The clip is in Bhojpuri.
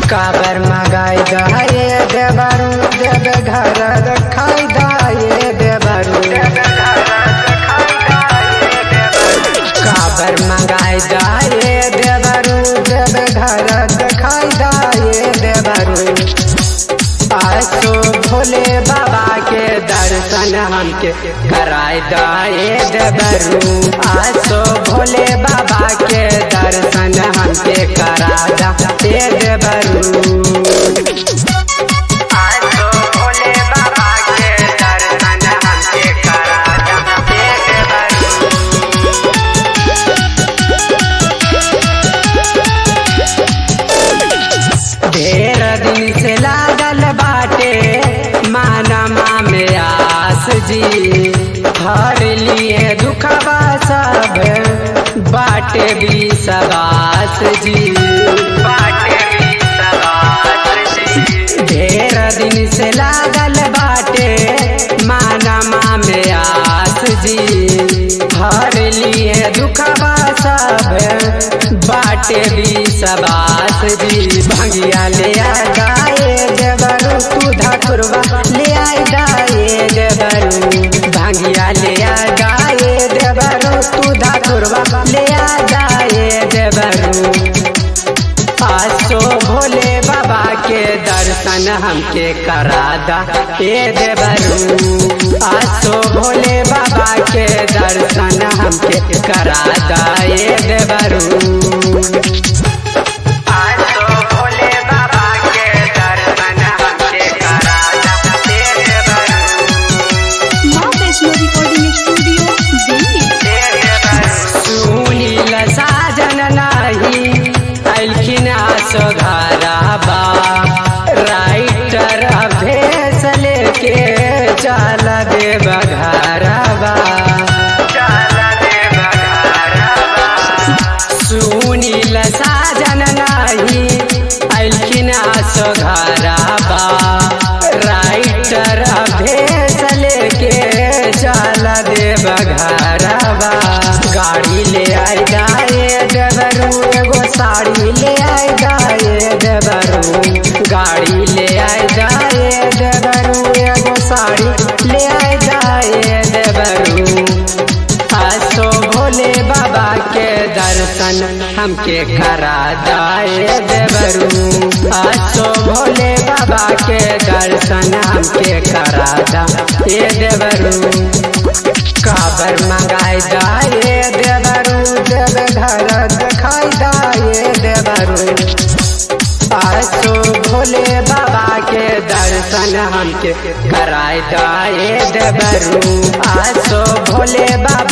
काबर मगाई दाए देवरू देव घर रखाई दाए देवरू काबर मंगाई दाए देवरू देव घर रखाई दाए देवरू आसो भोले बाबा के दर्शन हमके कराई दाए देवरू आसो भोले बाबा के दर्शन हमके करा दा ए देवरू आसो भोले बाबा के दर्शन हमके करा दा ए देवरू ढेर दिन से लागल बाटे मानमा में आस जी हर लिए दुखबा सब बाटे भी सबास जी बाटे भी सबास जी ढेर दिन से लागल बाटे मानमा में आस जी हर लिए दुखबा सब बाटे भी सबास जी भंगिया ले आ गाए देवरू तू धकुरवा ले आए गाए देवरू भंगिया ले आ गाए देवरू तू धकुरवा ले आ गाए देवरू आसो भोले बाबा के दर्शन हमके करा दा ए देवरू आसो भोले बाबा के दर्शन हमके करा दा ए देवरू आसो भोले बाबा के दर्शन हमके करा दा ए देवरू माँ वैष्णो रिकॉर्डिंग स्टूडियो दिल्ली सुनील साजन नाही अलखिन सुधाराबा राइटर अभेस लेके चल दे बघाराबा सुनील साजन नाही अलखिन सुधाराबा राइटर अभेस लेके चल दे बघाराबा गाड़ी ले आई दाए देवरू एगो साड़ी ले आई दाए देवरू गाड़ी ले आई दाए देवरू एगो साड़ी ले आई दाए देवरू आसो भोले बाबा के दर्शन हमके करा दाए देवरू आसो भोले बाबा के दर्शन हमके करा दा ए देवरू काबर मंगाई दाए देवरू देव घर दिखाई दाए देवरू आसो भोले बाबा के दर्शन हमके कराई दाए देवरू आसो भोले बाबा